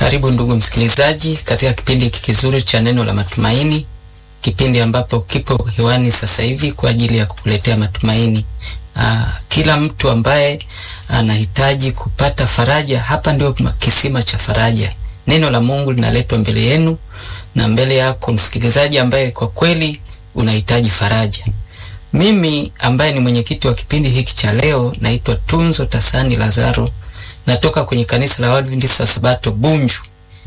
Karibu ndugu msikilizaji katika kipindi hiki kizuri cha neno la matumaini, kipindi ambapo kipo hewani sasa hivi kwa ajili ya kukuletea matumaini. Aa, kila mtu ambaye anahitaji kupata faraja, hapa ndio kisima cha faraja. Neno la Mungu linaletwa mbele yenu na mbele yako msikilizaji ambaye kwa kweli unahitaji faraja. Mimi ambaye ni mwenyekiti wa kipindi hiki cha leo naitwa Tunzo Tasani Lazaro, natoka kwenye kanisa la Waadventista wa Sabato Bunju,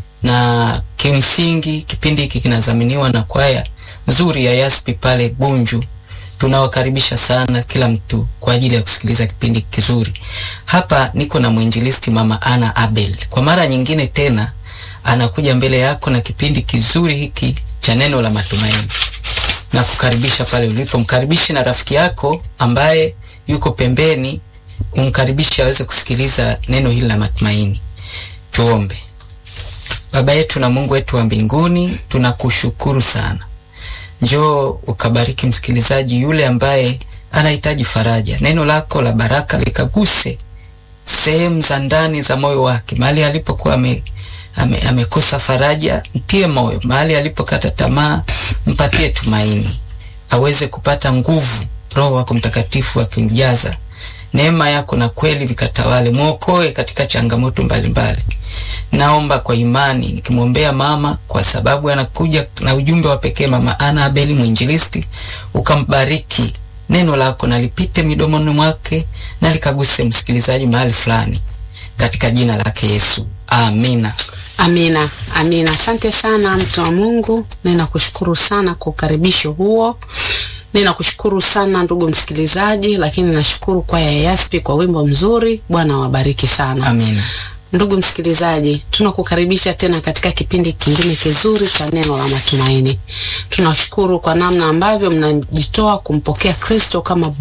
na kimsingi kipindi hiki kinadhaminiwa na kwaya nzuri ya Yaspi pale Bunju. Tunawakaribisha sana kila mtu kwa ajili ya kusikiliza kipindi kizuri. Hapa niko na mwinjilisti Mama Ana Abel, kwa mara nyingine tena anakuja mbele yako na kipindi kizuri hiki cha neno la matumaini na kukaribisha pale ulipo. Mkaribishe na rafiki yako ambaye yuko pembeni, umkaribishe aweze kusikiliza neno hili la matumaini. Tuombe. Baba yetu na Mungu wetu wa mbinguni, tunakushukuru sana. Njoo ukabariki msikilizaji yule ambaye anahitaji faraja. Neno lako la baraka likaguse sehemu za ndani za moyo wake, mahali alipokuwa ame ame, amekosa faraja, mtie moyo. Mahali alipokata tamaa, mpatie tumaini, aweze kupata nguvu. Roho wako Mtakatifu akimjaza neema yako na kweli vikatawale, mwokoe katika changamoto mbalimbali. Naomba kwa imani nikimwombea mama, kwa sababu anakuja na ujumbe wa pekee, Mama Ana Abeli mwinjilisti, ukambariki neno lako na lipite midomoni mwake na likaguse msikilizaji mahali fulani, katika jina lake Yesu, amina. Amina, amina. Asante sana mtu wa Mungu, ninakushukuru sana kwa ukaribisho huo. Ninakushukuru sana ndugu msikilizaji, lakini nashukuru kwaya ya Yaspi kwa wimbo mzuri. Bwana wabariki sana. Amina. Ndugu msikilizaji, tunakukaribisha tena katika kipindi kingine kizuri cha neno la matumaini. Tunashukuru kwa namna ambavyo mnajitoa kumpokea Kristo kama